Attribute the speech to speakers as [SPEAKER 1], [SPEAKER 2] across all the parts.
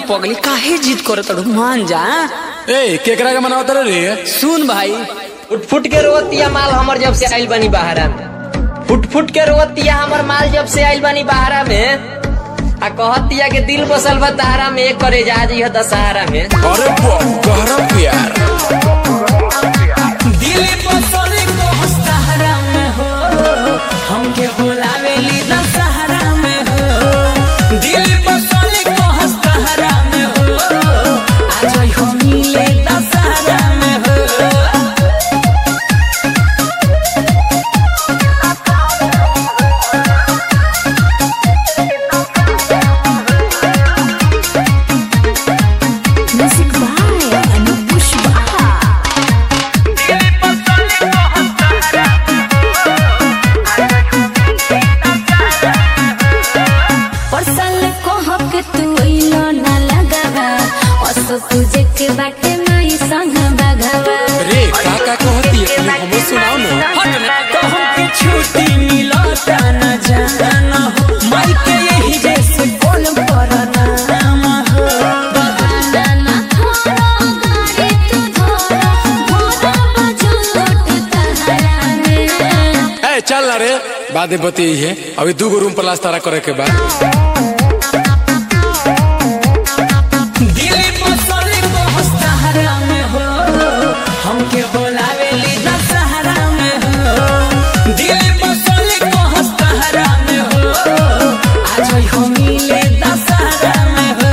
[SPEAKER 1] पगली काहे जिद करत अड़ू मान जा
[SPEAKER 2] ए केकरा के मनावत रे
[SPEAKER 1] सुन भाई
[SPEAKER 3] फुट फुट के रोवतिया माल हमर जब से आइल बनी बहारा में फुट फुट के रोवतिया हमर माल जब से आइल बनी बहारा में आ कहतिया के दिल बसल बा तारा में एक करे जा जी दशहरा में
[SPEAKER 2] अरे बा गहरा प्यार
[SPEAKER 1] दिल बसले को सहारा में हो हमके बुलावेली दशहरा में हो दिल बसले को सहारा में हो आज हो मिले दशहरा में हो
[SPEAKER 4] Music by Anup Pushpa. परसल को हक तू इलो ना लगावा असो तुझे के बाटे माई संग बगावा
[SPEAKER 2] रे का का कहती है तनी हमो सुनाओ ना
[SPEAKER 1] तो हमके छुट्टी मिलता न जाना हो माई के यही जैसे बोल पर नाम हो
[SPEAKER 4] बहाना ना छोड़ो गाड़ी तू धोरो भोरा बजो लोट तहरा में
[SPEAKER 2] ए चल ना रे बादे बती है अभी दू गो रूम प्लास्टर करे के बाद
[SPEAKER 1] दिल बसले को सहारा में हो हमके बोलावेली दशहरा में हो दिल बसले को सहारा में हो आज हो मिले दशहरा में हो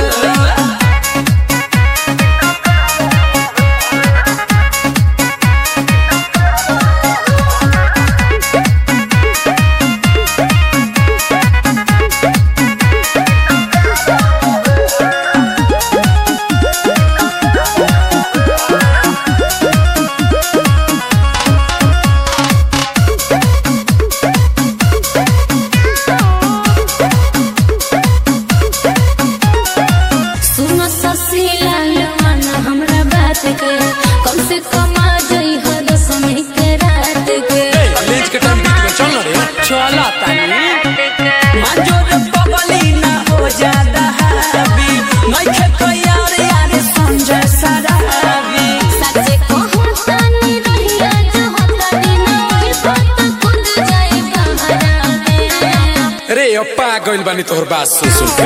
[SPEAKER 4] सुनो ससी लाल मन हमरा बात के कम से कम आ जाई हो दसमी के रात के
[SPEAKER 2] ए लेज के टाइम बीत गया चल ना रे
[SPEAKER 1] चला तानी मंजूर पगली ना हो जादा हावी मैं खेत यार यार संजय सरावी
[SPEAKER 4] सच्चे कहूं तानी रहिया जो होतानी ना ओई बात खुद जाए बहरा में
[SPEAKER 2] रे अप्पा गइल बानी तोहर बात सुन सुन के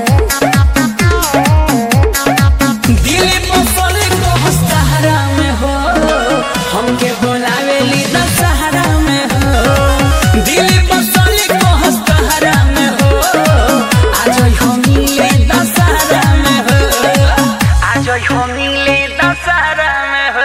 [SPEAKER 1] दिल बसले को सहारा में हो हमके बोलावेली दशहरा में हो दिल बसले को सहारा में हो आज हो मिले दशहरा में हो आज हो मिले दशहरा में हो